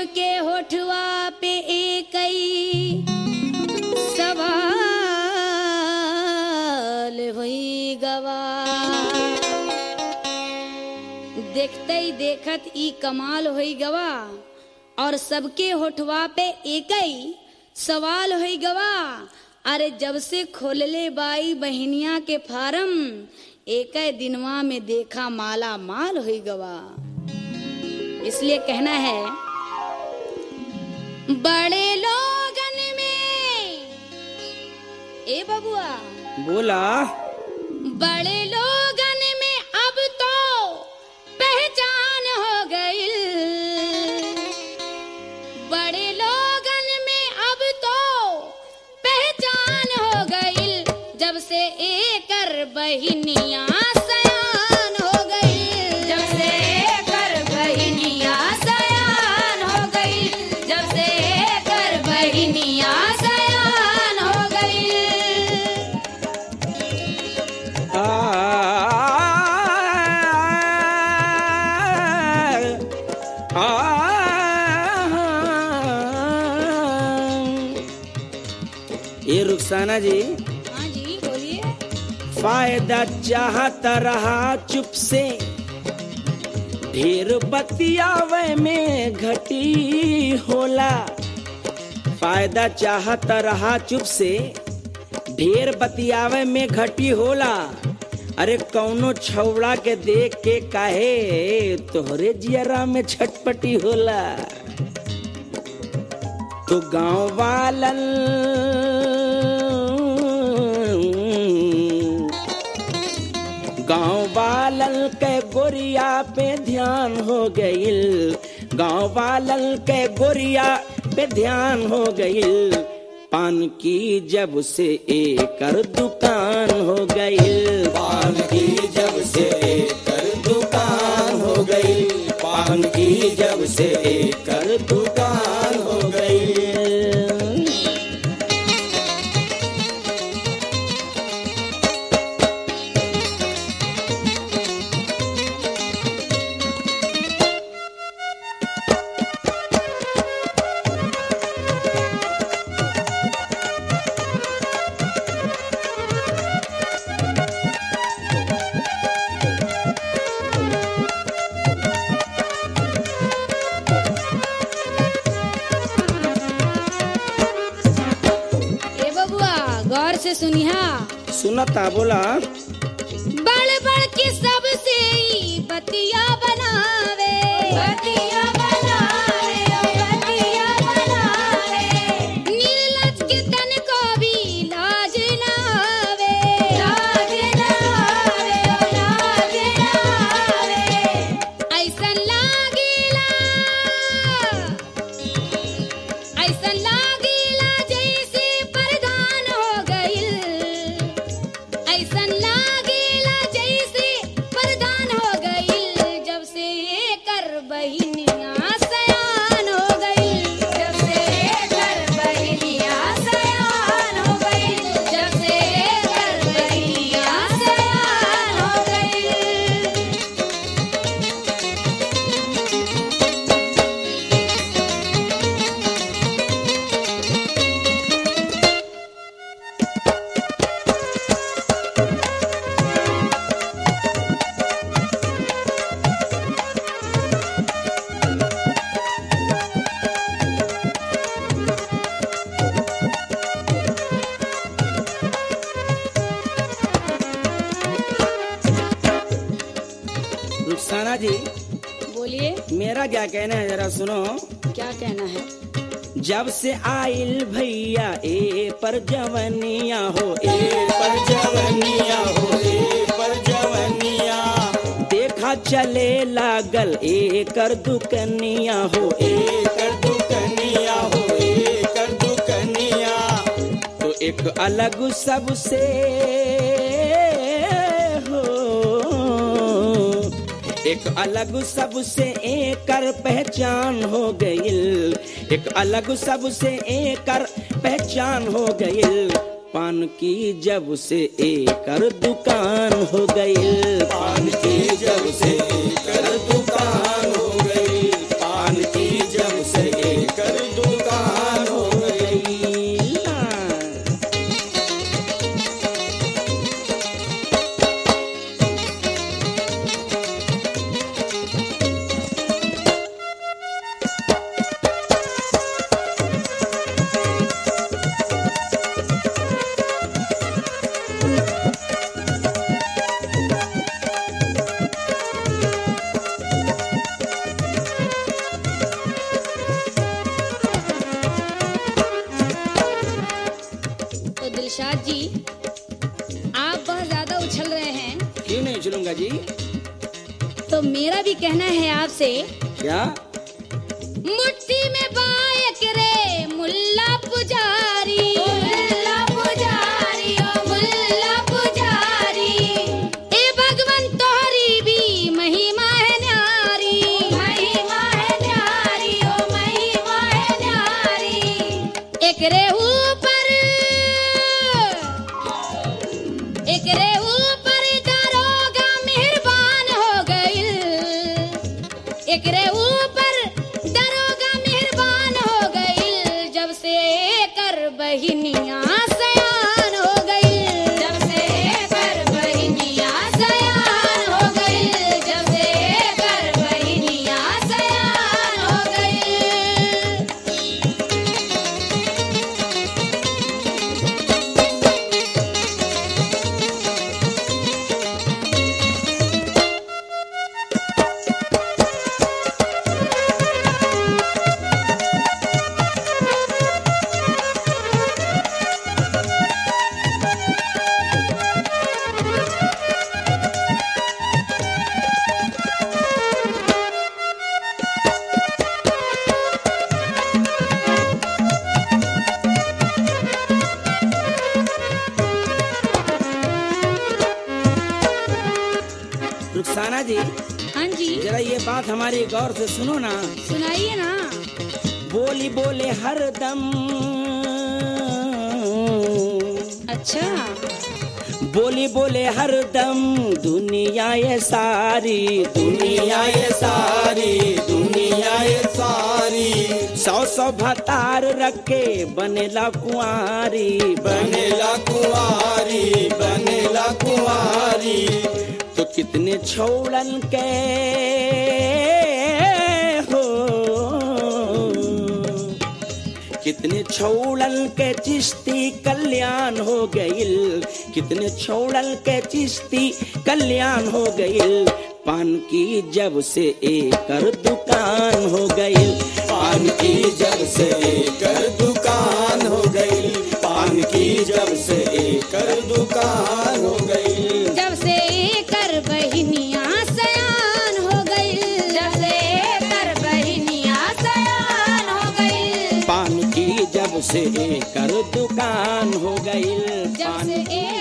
सबके होठवा पे एक ही सवाल हुई गवा देखते ही देखत ई कमाल हुई गवा और सबके होठवा पे एक ही सवाल हुई गवा अरे जब से खोलले बाई बहनिया के फार्म एक दिनवा में देखा माला माल हुई गवा इसलिए कहना है बड़े लोगन में ए बबुआ बोला बड़े लोगन में अब तो पहचान हो गई बड़े लोगन में अब तो पहचान हो गई जब से एकर बहिनिया सयान हो गई जब से एकर बहिनिया सयान हो गई जब से एकर बहिनिया सयान हो गई आ, आ, ये रुखसाना जी हाँ जी बोलिए फायदा चाहता रहा चुप से ढेर बतियावे में घटी होला फायदा चाहता रहा चुप से ढेर बतियावे में घटी होला अरे कौनो छौड़ा के देख के काहे तोहरे जियरा में छटपटी होला तो गांव वालन गांव वालन के गोरिया पे ध्यान हो गईल गांव वालन के गोरिया पे ध्यान हो गईल पान की जब से एकर दुकान हो गईल पान की जब से एकर दुकान हो गईल पान की जब से एकर दुकान हो गईल ए बबुआ गौर से सुनिहा सुनता बोला बड़ बड़ के सबसे ई बतिया बनावे बतिया बनावे ओ बतिया बनावे नीलज के तन को भी लाज ना आवे लाज ना आवे ओ लाज ना आवे ऐसन लागेला ऐसन लागेला जैसे परदान हो गइल ऐसन लागेला जैसे परदान हो गइल जब से एकर बहिनिया सयान हो गइल जब से एकर बहिनिया सयान हो गइल जब से एकर बहिनिया सयान हो गइल रुखसाना जी बोलिए मेरा क्या कहना है जरा सुनो क्या कहना है जब से आइल भैया ए पर जवनिया हो ए पर जवनिया हो ए पर जवनिया देखा चले लागल ए कर दुकनिया हो ए कर दुकनिया हो ए कर दुकनिया तो एक अलग सबसे हो एक अलग सबसे एकर पहचान हो गईल एक अलग सबसे एकर पहचान हो गईल पान की जब से एकर दुकान हो गईल पान की जब से एकर दुकान हो गई पान की जब से तो मेरा भी कहना है आपसे क्या मुट्ठी में बायक रे मुल्ला पुजारी मुल्ला पुजारी ओ मुल्ला पुजारी ए भगवन तोहरी भी महिमा है न्यारी महिमा है न्यारी ओ महिमा है न्यारी एकरे ऊपर एकरे ऊपर दरोगा मेहरबान हो गइल एकरे ऊपर दरोगा मेहरबान हो गइल जब से कर बहिनिया सयान हो गइल जब से कर बहिनिया सयान हो गइल जब से कर बहिनिया सयान हो गइल रुखसाना जी हाँ जी जरा ये बात हमारी गौर से सुनो ना सुनाइए ना बोली बोले हरदम अच्छा बोली बोले हरदम दुनिया ये सारी दुनिया ये सारी दुनिया ये सारी सौ सौ भतार रखे बनेला कुआरी बनेला कुंवारी बनेला कुंवारी तो कितने छोड़न के हो कितने छोड़न के चिश्ती कल्याण हो गइल कितने छोड़न के चिश्ती कल्याण हो गइल पान की जब से एकर दुकान हो गइल पान की जब से एकर दुकान हो गई पान की जब से एकर दुकान हो गई जब से कर बहिनिया सयान हो गई जब से कर बहिनिया सयान हो गई पान की जब से एकर दुकान हो गइल जब पान से